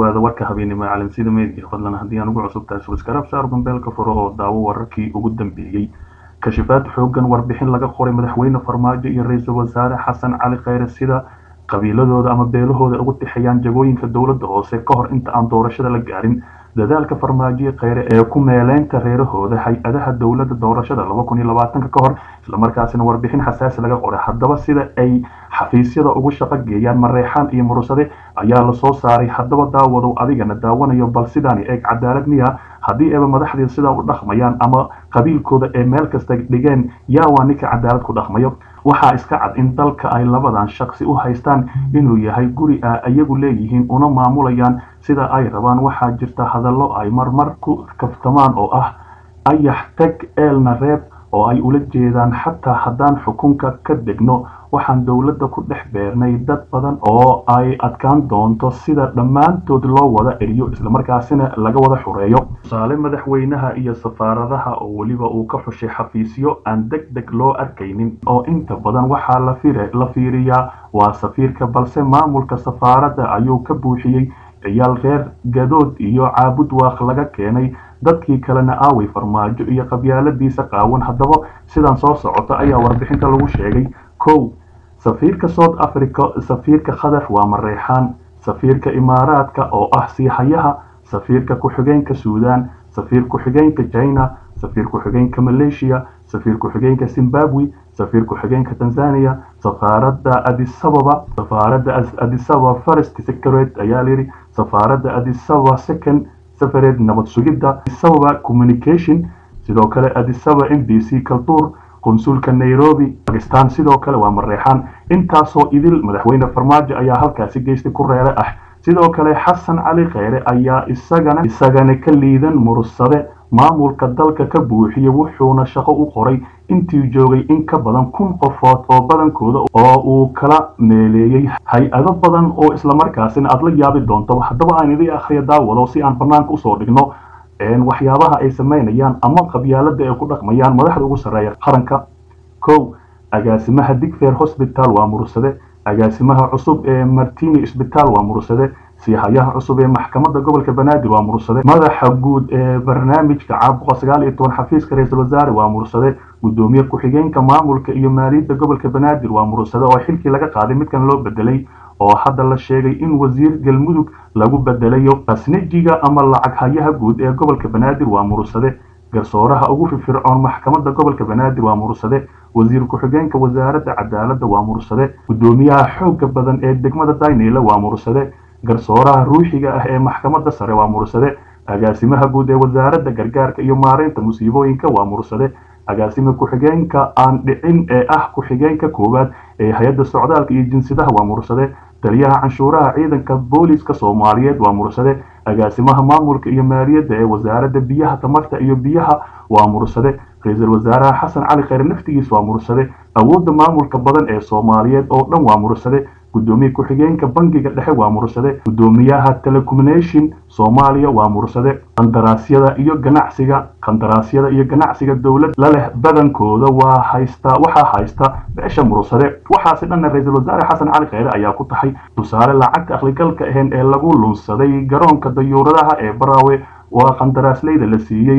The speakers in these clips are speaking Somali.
dhawaada warka habeennimo caalamsida meydka fadlan haddii aan ugu cusub tahay subskarab saar gambeelka furo oo daawo wararkii ugu dambeeyey kashifaad xoogan warbixin laga qoray madaxweyne farmaajo iyo ra-iisul wasaare xasan cali kheyre sida qabiiladooda ama beelahooda ugu tixayaan jagooyinka dowladda hoose ka hor inta aan doorashada la gaarin dadaalka farmaajo kheyre ee ku meeleynta reerahooda hay-adaha dowladda doorashada laba kun iyo labaatanka ka hor islamarkaasina warbixin xasaasi laga qoray haddaba sida ay xafiisyada ugu shaqo geeyaan mareexaan iyo murusade ayaa lasoo saaray haddaba daawadow adigana daawanayo bal sidaani eeg cadaalad miya haddii eeba madaxdii sidaa u dhaqmayaan ama qabiilkooda ee meel kasta dhigeen yaa waa ninka cadaalad ku dhaqmayo waxaa iska cad in dalka ay labadan shaqsi u haystaan inuu yahay guri a iyagu leeyihiin una maamulayaan sida ay rabaan waxaa jirta hadallo ay marmar ku kaftamaan oo ah ayax teg eelna reeb oo ay ula jeedaan xataa haddaan xukunka ka degno waxaan dowladda ku dhex beernay dad badan oo ay adkaan doonto sida dhammaantood loo wada eriyo islamarkaasina laga wada xureeyo tusaale madaxweynaha iyo safaaradaha oo weliba uu ka xushay xafiisyo aan deg deg loo arkaynin oo inta badan waxaa la fiiriyaa waa safiirka balse maamulka safaaradda ayuu ka buuxiyey ciyaal reer gadood iyo caabud waaq laga keenay dadkii kalena aaway farmaajo iyo qabyaaladiisa qaawan haddaba sidan soo socota ayaa warbixinta lagu sheegay kow safiirka south africa safiirka qatar waa mareexaan safiirka imaaraadka oo ah siihayaha safiirka ku-xigeenka suudan safiir ku-xigeenka china safiir ku-xigeenka malaysia safiir ku-xigeenka zimbabwe safiir ku-xigeenka tanzania safaaradda adisababa safaaradda adisababa first secret ayaa layidhi safaaradda adisababa second safareed nabad sugidda adisababa communication sidoo kale adisababa m b c kaltuur konsulka nairobi bakistan sidoo kale waa mareexaan intaasoo idil madaxweyne farmaajo ayaa halkaasi geystay ku reere ah sidoo kale xasan cali kheyre ayaa isagana isagana ka liidan mursade maamulka dalka ka buuxiyey wuxuuna shaqo u qoray intii joogay in ka badan kun qofood oo badankooda oo uu kala meeleeyey hay-ado badan oo islamarkaasina aada la yaabi doonto haddaba aan idii akhriya daawado si aan banaanka usoo dhigno waxyaabaha ay samaynayaan ama qabyaalada ay ku dhaqmayaan madaxda ugu sarreeya qaranka kow agaasimaha digfair hosbital waa mursade agaasimaha cusub ee martini isbitaal waa mursade siihayaha cusub ee maxkamadda gobolka banaadir waa mursade madaxa guud ee barnaamijka caabuqa sagaal iyo toban xafiiska ra-iisul wasaare waa mursade gudoomiye ku-xigeenka maamulka iyo maaliyadda gobolka banaadir waa mursade oo xilkii laga qaaday midkan loo bedelay oo hadda la sheegay in wasiir galmudug lagu bedelayo khasnejiga ama lacag hayaha guud ee gobolka banaadir waa mursade garsooraha ugu firfircoon maxkamadda gobolka banaadir waa mursade wasiir ku-xigeenka wasaaradda cadaaladda waa mursade gudoomiyaha xooga badan ee degmada dayneyla waa mursade garsooraha ruuxiga ah ee maxkamadda sare waa mursade agaasimaha guud ee wasaaradda gargaarka iyo maareynta musiibooyinka waa mursade agaasima ku-xigeenka aan dhicin ee ah ku-xigeenka koowaad ee hay-adda socdaalka iyo jinsadaha waa mursade taliyaha canshuuraha ciidanka booliska soomaaliyeed waa mursade agaasimaha maamulka iyo maaliyadda ee wasaaradda biyaha tamarta iyo biyaha waa mursade ra-iisul wasaaraha xasan cali kheyre naftigiis waa mursade awoodda maamulka badan ee soomaaliyeed oo dhan waa mursade gudoomiye ku-xigeenka bangiga dhexe waa mursade gudoomiyaha telecommunication soomaaliya waa mursade qandaraasyada iyo ganacsiga qandaraasyada iyo ganacsiga dowlad la leh badankooda waa haysta waxaa haysta beesha mursade waxaasi dhanna ra-iisul wasaare xasan cali kheyre ayaa ku tahay tusaale lacagta akhligalka ahayn ee lagu lunsaday garoonka dayuuradaha ee baraawe waa qandaraasleyda la siiyey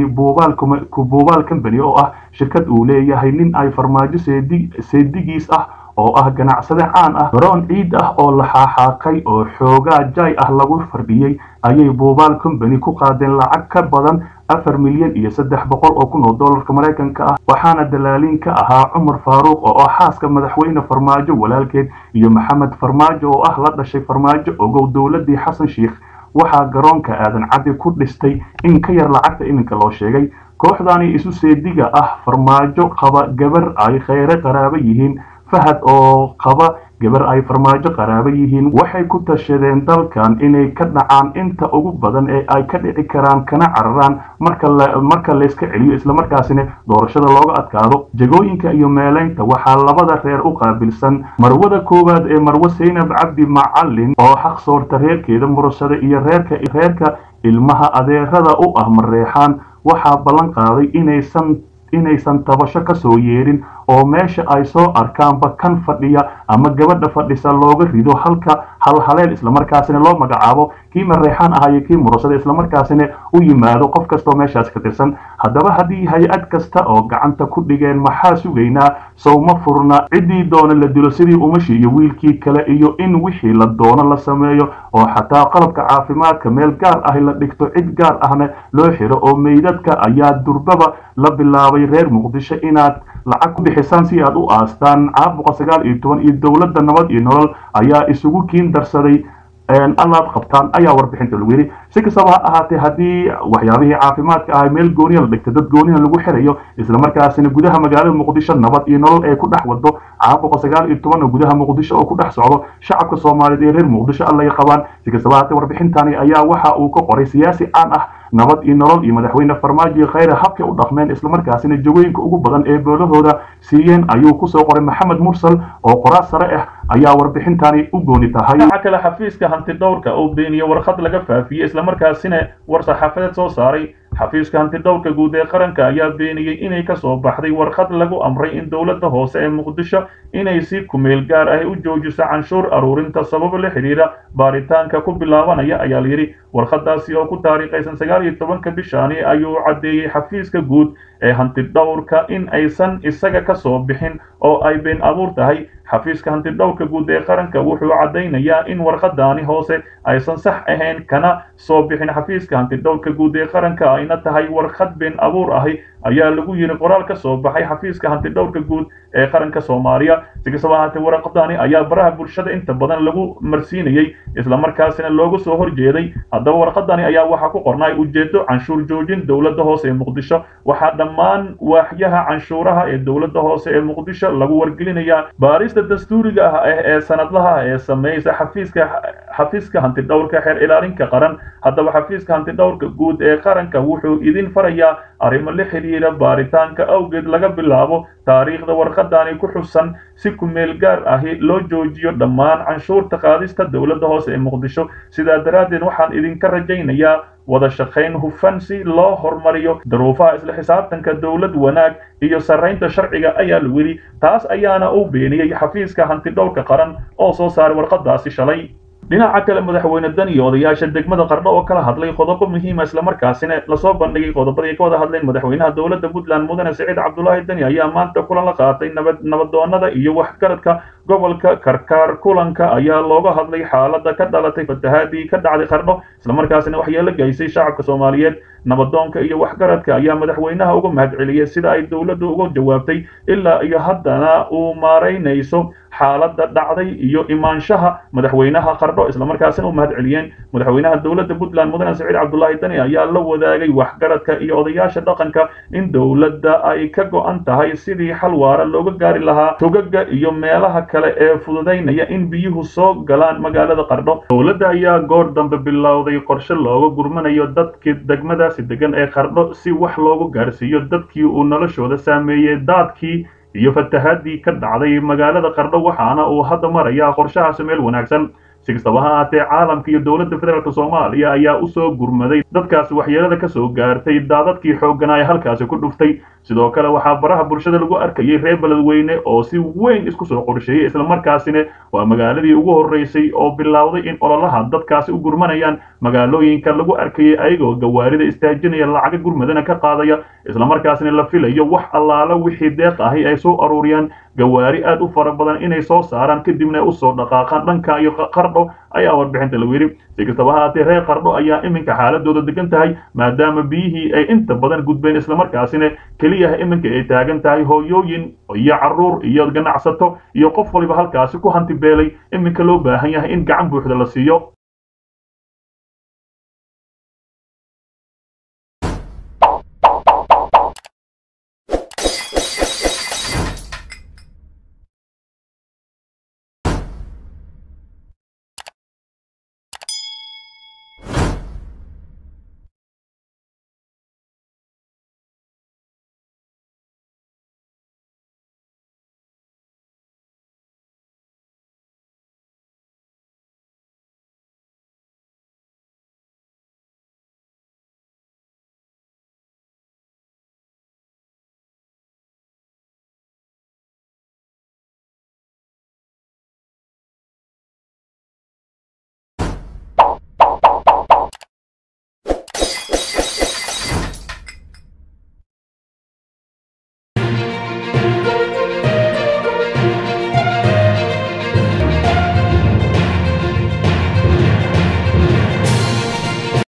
buubaal company oo ah shirkad uu leeyahay nin ay farmaajo seedigiis ah oo ah ganacsade caan ah garoon ciid ah oo la xaaxaaqay oo xoogaa jay ah lagu fardhiyey ayay buubaal company ku qaadeen lacag ka badan afar milyan iyo saddex boqol oo kun oo dollarka maraykanka ah waxaana dalaaliin ka ahaa cumar faaruuq oo ah xaaska madaxweyne farmaajo walaalkeed iyo maxamed farmaajo oo ah la dhashay farmaajo ogow dowladii xasan sheikh waxaa garoonka aadan caddi ku dhistay in ka yar lacagta iminka loo sheegay kooxdani isu seediga ah farmaajo qaba gabar ay kheyre qaraabo yihiin fahad oo qaba gabar ay farmaajo qaraabo yihiin waxay ku tashadeen dalkan inay ka dhacaan inta ugu badan ee ay ka dhici karaan kana cararaan marka layska celiyo islamarkaasina doorashada looga adkaado jagooyinka iyo meeleynta waxaa labada reer u qaabilsan marwada koowaad ee marwe saynab cabdi macalin oo xaq soorta reerkeeda mursada iyo reerka reerka ilmaha adeerada u ah mareexaan waxaa ballan qaaday inaysan inaysan tabasho ka soo yeedhin oo meesha ay soo arkaanba kan fadhiya ama gabadha fadhisa looga rido halka halhaleel islamarkaasina loo magacaabo kii mareexaan ahaa iyo kii murasada islamarkaasina u yimaado qof kastoo meeshaas ka tirsan haddaba haddii hay-ad kasta oo gacanta ku dhigeen maxaa sugaynaa sowma furna ciddii doona la dilo sidii umashi iyo wiilkii kale iyo in wixii la doono la sameeyo oo xataa qalabka caafimaadka meel gaar ah la dhigto cid gaar ahna loo xiro oo meydadka ayaa durbaba la bilaabay reer muqdisho inaad lacag ku bixisaan si aad u aastaan caabuqa sagaal iyo toban iyo dowladda nabad iyo nolol ayaa isugu kiin darsaday allaad qabtaan ayaa warbixinta lagu yidhi si kastaba ha ahaatee haddii waxyaabihii caafimaadka ahay meel gooniya la dhigta dad gooniya lagu xirayo islamarkaasina gudaha magaalada muqdisho nabad iyo nolol ay ku dhex wado caabuqa sagaal iyo tobanna gudaha muqdisho oo ku dhex socdo shacabka soomaaliyeed ee reer muqdisho allay qabaan si kastaba ahaatee warbixintani ayaa waxa uu ka qoray siyaasi caan ah nabad iyo nolol iyo madaxweyne farmaajo iyo khayre habkay u dhaqmeen islamarkaasina jawooyinka ugu badan ee boolahooda siiyeen ayuu kusoo qoray maxamed mursal oo qoraal sare ah ayaa warbixintani u gooni tahay dhinaca kale xafiiska hantidhowrka oo beeniye warqad laga faafiyey islamarkaasina war saxaafadeed soo saaray xafiiska hantidhowrka guud ee qaranka ayaa beeniyey inay ka soo baxday warqad lagu amray in dowladda hoose ee muqdisho inay si kumeel gaar ah u joojiso canshuur aruurinta sababo la xidhiidha baaritaanka ku bilaabanaya ayaa layidhi warqadaasi oo ku taariikhaysan sagaal iyo tobanka bishaani ayuu caddeeyey xafiiska guud ee hantidhowrka in aysan isaga ka soo bixin oo ay been abuur tahay xafiiska hantidhowrka guud ee qaranka wuxuu caddaynayaa in warqadaani hoose aysan sax ahayn kana soo bixin xafiiska hantidhowrka guud ee qaranka ayna tahay warqad been abuur ahi ayaa lagu yidhi qoraal ka soo baxay xafiiska hantidhowrka guud ee qaranka soomaaliya si kastaba ahaatee warqadani ayaa baraha bulshada inta badan lagu marsiinayey islamarkaasina looga soo horjeeday haddaba warqadani ayaa waxaa ku qornay ujeedo canshuur joojin dowladda hoose ee muqdisho waxaa dhammaan waaxyaha canshuuraha ee dowladda hoose ee muqdisho lagu wargelinayaa baarista dastuuriga ah ee sanadlaha ee sameeysa xafiiska xafiiska hantidhowrka xeer ilaalinka qaran haddaba xafiiska hantidhowrka guud ee qaranka wuxuu idin farayaa arrimo la xidhiidha baaritaanka awgeed laga bilaabo taariikhda warqadani ku xusan si kumeel gaar ahi loo joojiyo dhammaan canshuurta qaadista dowladda hoose ee muqdisho sidaa daraaddeed waxaan idinka rajaynayaa wada shaqayn hufan si loo horumariyo daruufaha isla xisaabtanka dowlad wanaag iyo sarraynta sharciga ayaa lagu yidhi taas ayaana u beeniyey xafiiska hantidhowrka qaran oo soo saaray warqadaasi shalay dhinaca kale madaxweyne dan iyo odayaasha degmada qardho oo kala hadlay qodobo muhiima islamarkaasina lasoo bandhigay qodobadii ay ka wada hadleen madaxweynaha dowladda puntland mudane siciid cabdulaahi dani ayaa maanta kulan la qaatay nabad nabadoonada iyo waxgaradka gobolka karkaar kulanka ayaa looga hadlay xaaladda ka dhalatay fatahaadii ka dhacday qardho islamarkaasina waxyeelo geysay shacabka soomaaliyeed nabadoonka iyo waxgaradka ayaa madaxweynaha uga mahadceliyey sida ay dowladdu uga jawaabtay ilaa iyo haddana uu maaraynayso xaaladda dhacday iyo imaanshaha madaxweynaha qardho islamarkaasina u mahad celiyeen madaxweynaha dowladda puntland mudane siciid cabdulaahi dani ayaa la wadaagay waxgaradka iyo odayaasha dhaqanka in dowladda ay ka go-an tahay sidii xal waara looga gaari lahaa togaga iyo meelaha kale ee fududaynaya in biyuhu soo galaan magaalada qardho dowladda ayaa goor dambe bilowday qorshe looga gurmanayo dadkii degmadaasi degan ee qardho si wax loogu gaarsiiyo dadkii uu noloshooda saameeyey daadkii iyo fatahaadii ka dhacday magaalada qardho waxaana uu hadda marayaa qorshahaasi meel wanaagsan si kastaba ha ahaatee caalamka iyo dowladda federaalk soomaaliya ayaa usoo gurmaday dadkaasi waxyeelada ka soo gaartay daadadkii xoogganaa ee halkaasi ku dhuftay sidoo kale waxaa baraha bulshada lagu arkayay reer beledweyne oo si weyn isku soo qorsheeyey islamarkaasina waa magaaladii ugu horreysay oo bilowday in ololaha dadkaasi u gurmanayaan magaalooyinka lagu arkayay ayagoo gawaarida istaajinaya lacaga gurmadana ka qaadaya islamarkaasina la filayo wax allaala wixii deeq ahi ay soo aruuriyaan gawaari aad u fara badan inay soo saaraan kadibna usoo dhaqaaqaan dhanka iyo qardho ayaa warbixinta lagu yidhi si kastaba haatee reer qardho ayaa iminka xaaladooda degan tahay maadaama biyihii ay inta badan gudbeen islamarkaasina keliyaha iminka ay taagan tahay hooyooyin iyo carruur iyo ganacsato iyo qof waliba halkaasi ku hanti beelay iminka loo baahan yahay in gacan buuxda la siiyo